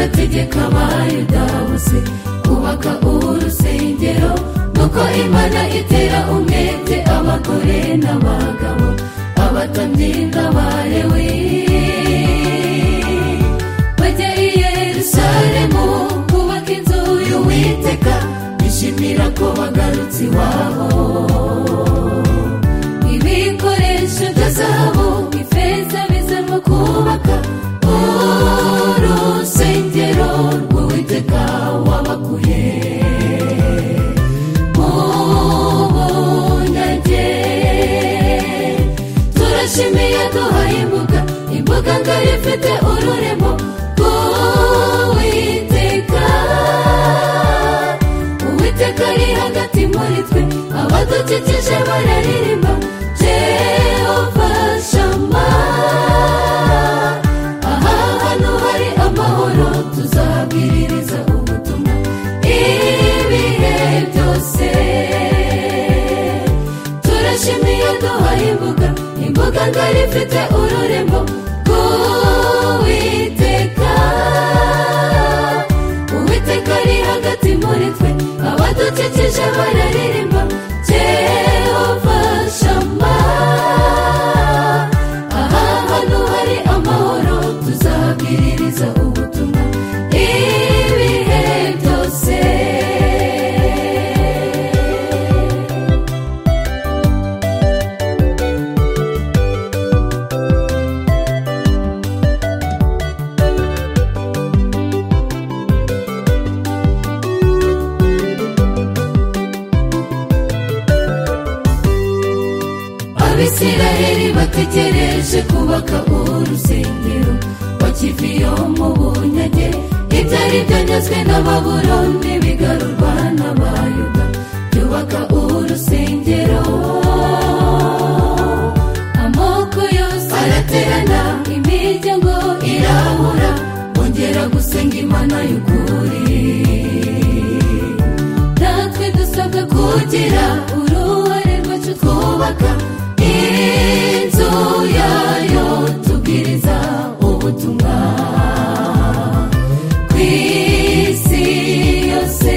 ategeka abayuda bose kubaka urusengero nuko imana itera umwete abagore n'abagabo abatambyi n'abalewi bajya i yerusalemu kubaka inzu y'uwiteka bishimira ko bagarutse iwabo ibikoresho bya zahabu ifeza bizanwa kubaka urusengero rw'uwiteka wabakuye mu bunyage turashimiye duhaye imbuga imbuga ngari ifite ururemo rw'uwiteka uwiteka ari hagati muri twe abadukikije bararirimba jehova shama aha hantu hari amahoro tuzabwiririza ubutumwa ibihe byose turashimiye duhaye imbuga imbuga ngari ifite ururembo rw'uwiteka uwiteka ari hagati muri twe abadukikije bararirimba jehova shama aha hantu hari amahoro tuzabwiririza ubutumwa ibihe byose abisiraheli bategereje kubaka urusengero bakiviyo mu bunyage ibyari byanyazwe n'ababuroni bigarurwa n'abayuda byubaka urusengero amoko yose araterana imiryango irahura bongera gusenga imana y'ukuri natwe dusabwa kugira uruhare rwacu twubaka inzu yayo tubwiriza ubutumwa ku isi yose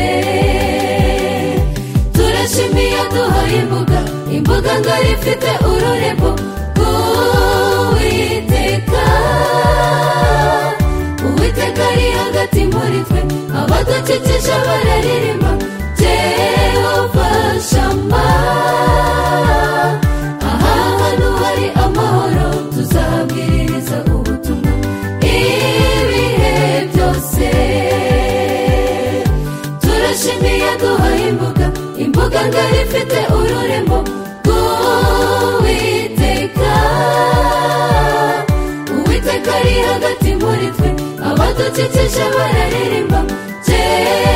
turashimiye duhaye imbuga imbuga ngari ifite ururembo rw'uwiteka uwiteka ari hagati muri twe abadukikije bararirimba jehova shama aha hantu hari amahoro tuzabwiriza ubutumwa ibihe byose turashimiye duhaye imbuga imbuga ngari ifite ururembo rw'uwiteka uwiteka ari hagati muri twe abadukikije bararirimba jehova